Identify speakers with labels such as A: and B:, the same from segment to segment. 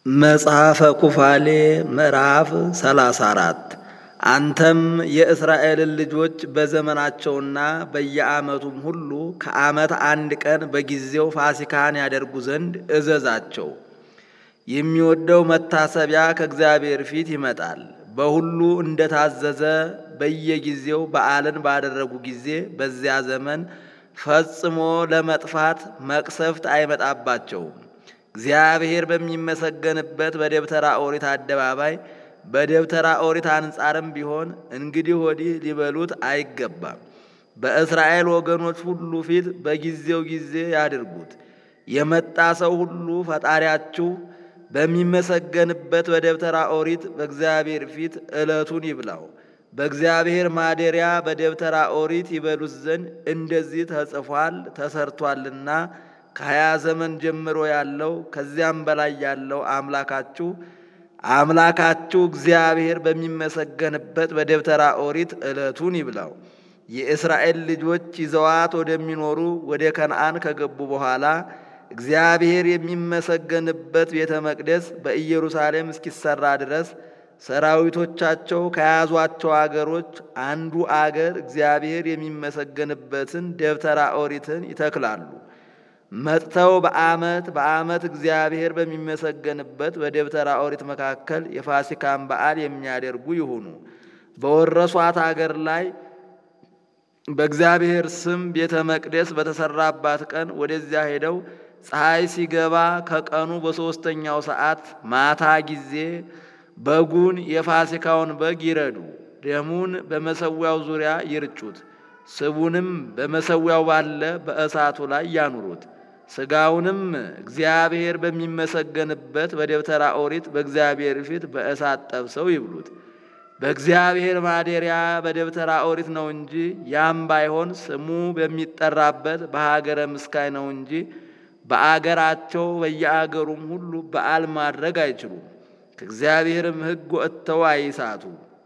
A: መጽሐፈ ኩፋሌ ምዕራፍ ሰላሳ አራት አንተም የእስራኤልን ልጆች በዘመናቸውና በየዓመቱም ሁሉ ከዓመት አንድ ቀን በጊዜው ፋሲካን ያደርጉ ዘንድ እዘዛቸው። የሚወደው መታሰቢያ ከእግዚአብሔር ፊት ይመጣል። በሁሉ እንደታዘዘ በየጊዜው በዓልን ባደረጉ ጊዜ በዚያ ዘመን ፈጽሞ ለመጥፋት መቅሰፍት አይመጣባቸውም። እግዚአብሔር በሚመሰገንበት በደብተራ ኦሪት አደባባይ በደብተራ ኦሪት አንጻርም ቢሆን እንግዲህ ወዲህ ሊበሉት አይገባም። በእስራኤል ወገኖች ሁሉ ፊት በጊዜው ጊዜ ያድርጉት። የመጣ ሰው ሁሉ ፈጣሪያችሁ በሚመሰገንበት በደብተራ ኦሪት በእግዚአብሔር ፊት ዕለቱን ይብላው። በእግዚአብሔር ማደሪያ በደብተራ ኦሪት ይበሉት ዘንድ እንደዚህ ተጽፏል ተሰርቷልና ከሀያ ዘመን ጀምሮ ያለው ከዚያም በላይ ያለው አምላካችሁ አምላካችሁ እግዚአብሔር በሚመሰገንበት በደብተራ ኦሪት ዕለቱን ይብላው። የእስራኤል ልጆች ይዘዋት ወደሚኖሩ ወደ ከነአን ከገቡ በኋላ እግዚአብሔር የሚመሰገንበት ቤተ መቅደስ በኢየሩሳሌም እስኪሰራ ድረስ ሰራዊቶቻቸው ከያዟቸው አገሮች አንዱ አገር እግዚአብሔር የሚመሰገንበትን ደብተራ ኦሪትን ይተክላሉ። መጥተው በዓመት በዓመት እግዚአብሔር በሚመሰገንበት በደብተራ ኦሪት መካከል የፋሲካን በዓል የሚያደርጉ ይሁኑ። በወረሷት አገር ላይ በእግዚአብሔር ስም ቤተ መቅደስ በተሰራባት ቀን ወደዚያ ሄደው ፀሐይ ሲገባ ከቀኑ በሦስተኛው ሰዓት ማታ ጊዜ በጉን የፋሲካውን በግ ይረዱ። ደሙን በመሰዊያው ዙሪያ ይርጩት። ስቡንም በመሰዊያው ባለ በእሳቱ ላይ ያኑሩት። ሥጋውንም እግዚአብሔር በሚመሰገንበት በደብተራ ኦሪት በእግዚአብሔር ፊት በእሳት ጠብሰው ይብሉት። በእግዚአብሔር ማደሪያ በደብተራ ኦሪት ነው እንጂ ያም ባይሆን ስሙ በሚጠራበት በሀገረ ምስካይ ነው እንጂ በአገራቸው በየአገሩም ሁሉ በዓል ማድረግ አይችሉም። ከእግዚአብሔርም ሕግ ወጥተው አይሳቱ።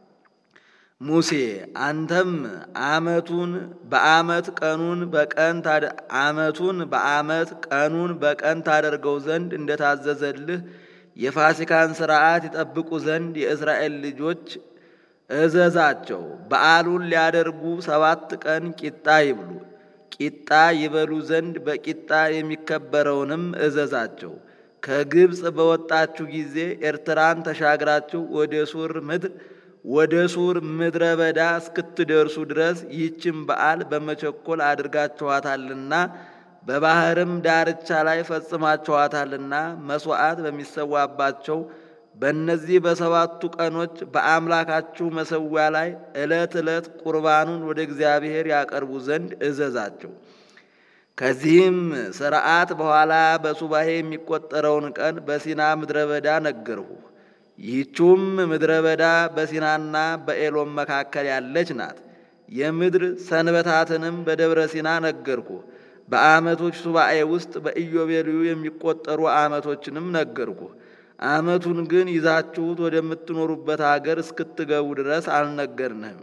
A: ሙሴ አንተም ዓመቱን በዓመት ቀኑን በቀን ዓመቱን በዓመት ቀኑን በቀን ታደርገው ዘንድ እንደታዘዘልህ የፋሲካን ሥርዓት ይጠብቁ ዘንድ የእስራኤል ልጆች እዘዛቸው። በዓሉን ሊያደርጉ ሰባት ቀን ቂጣ ይብሉ። ቂጣ ይበሉ ዘንድ በቂጣ የሚከበረውንም እዘዛቸው። ከግብፅ በወጣችሁ ጊዜ ኤርትራን ተሻግራችሁ ወደ ሱር ምድር ወደ ሱር ምድረ በዳ እስክትደርሱ ድረስ ይህችን በዓል በመቸኮል አድርጋችኋታልና በባህርም ዳርቻ ላይ ፈጽማችኋታልና መሥዋዕት በሚሰዋባቸው በእነዚህ በሰባቱ ቀኖች በአምላካችሁ መሠዊያ ላይ ዕለት ዕለት ቁርባኑን ወደ እግዚአብሔር ያቀርቡ ዘንድ እዘዛቸው። ከዚህም ሥርዓት በኋላ በሱባሄ የሚቆጠረውን ቀን በሲና ምድረ በዳ ነገርሁ። ይህችውም ምድረ በዳ በሲናና በኤሎም መካከል ያለች ናት። የምድር ሰንበታትንም በደብረ ሲና ነገርኩ። በዓመቶች ሱባኤ ውስጥ በኢዮቤልዩ የሚቆጠሩ ዓመቶችንም ነገርኩ። ዓመቱን ግን ይዛችሁት ወደምትኖሩበት አገር እስክትገቡ ድረስ አልነገርንህም።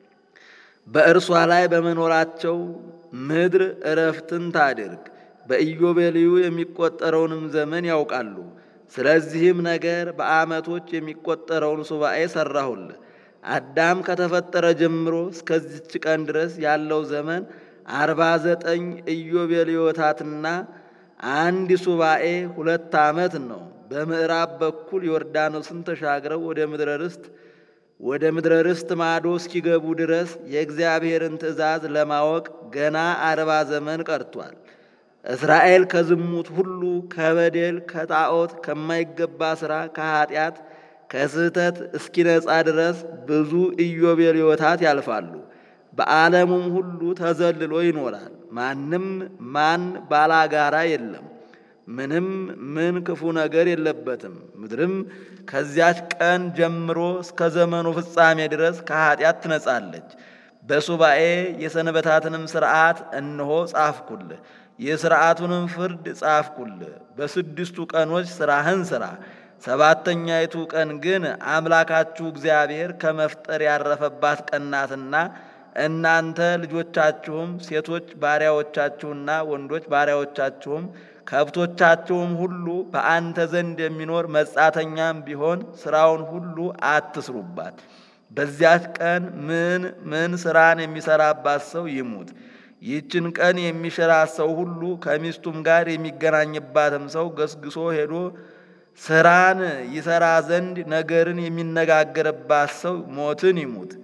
A: በእርሷ ላይ በመኖራቸው ምድር እረፍትን ታድርግ። በኢዮቤልዩ የሚቆጠረውንም ዘመን ያውቃሉ። ስለዚህም ነገር በዓመቶች የሚቆጠረውን ሱባኤ ሠራሁልህ። አዳም ከተፈጠረ ጀምሮ እስከዚች ቀን ድረስ ያለው ዘመን አርባ ዘጠኝ ኢዮቤልዮታትና አንድ ሱባኤ ሁለት ዓመት ነው። በምዕራብ በኩል ዮርዳኖስን ተሻግረው ወደ ምድረ ርስት ወደ ምድረ ርስት ማዶ እስኪገቡ ድረስ የእግዚአብሔርን ትእዛዝ ለማወቅ ገና አርባ ዘመን ቀርቷል። እስራኤል ከዝሙት ሁሉ ከበደል፣ ከጣዖት፣ ከማይገባ ሥራ፣ ከኀጢአት፣ ከስህተት እስኪነጻ ድረስ ብዙ ኢዮቤልዮታት ያልፋሉ። በዓለሙም ሁሉ ተዘልሎ ይኖራል። ማንም ማን ባላጋራ የለም። ምንም ምን ክፉ ነገር የለበትም። ምድርም ከዚያች ቀን ጀምሮ እስከ ዘመኑ ፍጻሜ ድረስ ከኀጢአት ትነጻለች። በሱባኤ የሰንበታትንም ሥርዓት እነሆ ጻፍኩልህ፣ የሥርዓቱንም ፍርድ ጻፍኩልህ። በስድስቱ ቀኖች ሥራህን ሥራ። ሰባተኛይቱ ቀን ግን አምላካችሁ እግዚአብሔር ከመፍጠር ያረፈባት ቀን ናትና እናንተ ልጆቻችሁም ሴቶች ባሪያዎቻችሁና ወንዶች ባሪያዎቻችሁም ከብቶቻችሁም ሁሉ በአንተ ዘንድ የሚኖር መጻተኛም ቢሆን ስራውን ሁሉ አትስሩባት። በዚያች ቀን ምን ምን ስራን የሚሰራባት ሰው ይሙት። ይህችን ቀን የሚሽራት ሰው ሁሉ ከሚስቱም ጋር የሚገናኝባትም ሰው ገስግሶ ሄዶ ስራን ይሰራ ዘንድ ነገርን የሚነጋገርባት ሰው ሞትን ይሙት።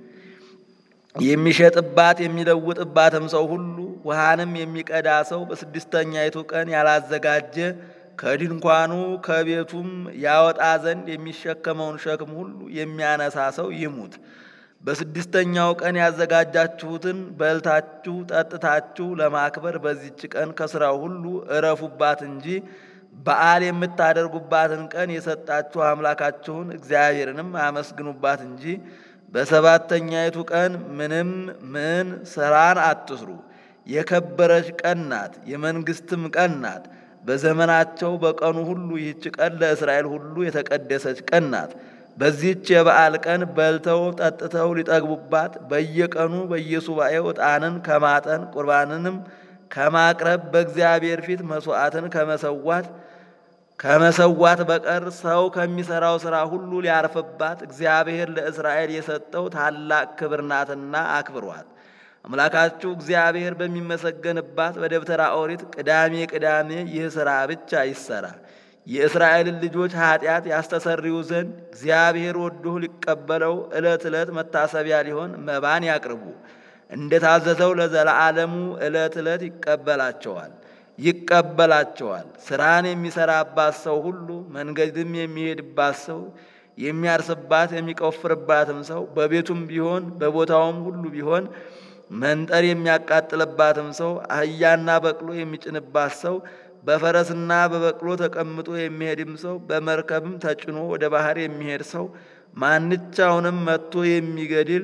A: የሚሸጥባት የሚለውጥባትም ሰው ሁሉ ውሃንም የሚቀዳ ሰው በስድስተኛይቱ ቀን ያላዘጋጀ ከድንኳኑ ከቤቱም ያወጣ ዘንድ የሚሸከመውን ሸክም ሁሉ የሚያነሳ ሰው ይሙት። በስድስተኛው ቀን ያዘጋጃችሁትን በልታችሁ ጠጥታችሁ ለማክበር በዚች ቀን ከሥራው ሁሉ እረፉባት እንጂ በዓል የምታደርጉባትን ቀን የሰጣችሁ አምላካችሁን እግዚአብሔርንም አመስግኑባት እንጂ በሰባተኛይቱ ቀን ምንም ምን ሥራን አትስሩ። የከበረች ቀን ናት፣ የመንግሥትም ቀን ናት። በዘመናቸው በቀኑ ሁሉ ይህች ቀን ለእስራኤል ሁሉ የተቀደሰች ቀን ናት። በዚህች የበዓል ቀን በልተው ጠጥተው ሊጠግቡባት በየቀኑ በየሱባኤው ዕጣንን ከማጠን ቁርባንንም ከማቅረብ በእግዚአብሔር ፊት መሥዋዕትን ከመሰዋት ከመሰዋት በቀር ሰው ከሚሠራው ሥራ ሁሉ ሊያርፍባት እግዚአብሔር ለእስራኤል የሰጠው ታላቅ ክብር ናትና አክብሯት። አምላካችሁ እግዚአብሔር በሚመሰገንባት በደብተራ ኦሪት ቅዳሜ ቅዳሜ ይህ ሥራ ብቻ ይሰራ። የእስራኤልን ልጆች ኃጢአት ያስተሰርዩ ዘንድ እግዚአብሔር ወዶ ሊቀበለው ዕለት ዕለት መታሰቢያ ሊሆን መባን ያቅርቡ። እንደ ታዘዘው ለዘለዓለሙ ዕለት ዕለት ይቀበላቸዋል ይቀበላቸዋል። ሥራን የሚሠራባት ሰው ሁሉ መንገድም የሚሄድባት ሰው የሚያርስባት የሚቆፍርባትም ሰው በቤቱም ቢሆን በቦታውም ሁሉ ቢሆን መንጠር የሚያቃጥልባትም ሰው አህያና በቅሎ የሚጭንባት ሰው በፈረስና በበቅሎ ተቀምጦ የሚሄድም ሰው በመርከብም ተጭኖ ወደ ባህር የሚሄድ ሰው ማንቻውንም መጥቶ የሚገድል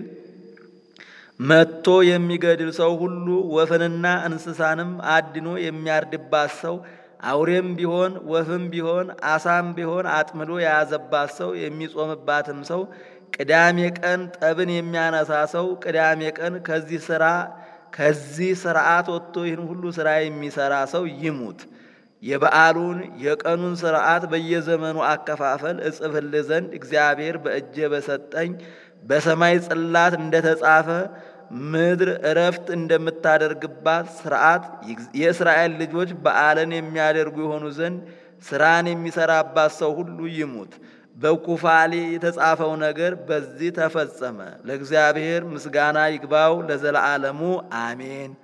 A: መጥቶ የሚገድል ሰው ሁሉ ወፍንና እንስሳንም አድኖ የሚያርድባት ሰው አውሬም ቢሆን ወፍም ቢሆን አሳም ቢሆን አጥምዶ የያዘባት ሰው የሚጾምባትም ሰው ቅዳሜ ቀን ጠብን የሚያነሳ ሰው ቅዳሜ ቀን ከዚህ ስራ ከዚህ ስርዓት ወጥቶ ይህን ሁሉ ስራ የሚሰራ ሰው ይሙት። የበዓሉን የቀኑን ስርዓት በየዘመኑ አከፋፈል እጽፍልህ ዘንድ እግዚአብሔር በእጄ በሰጠኝ በሰማይ ጽላት እንደተጻፈ ምድር እረፍት እንደምታደርግባት ስርዓት የእስራኤል ልጆች በዓልን የሚያደርጉ የሆኑ ዘንድ ስራን የሚሰራባት ሰው ሁሉ ይሙት። በኩፋሌ የተጻፈው ነገር በዚህ ተፈጸመ። ለእግዚአብሔር ምስጋና ይግባው ለዘለዓለሙ አሜን።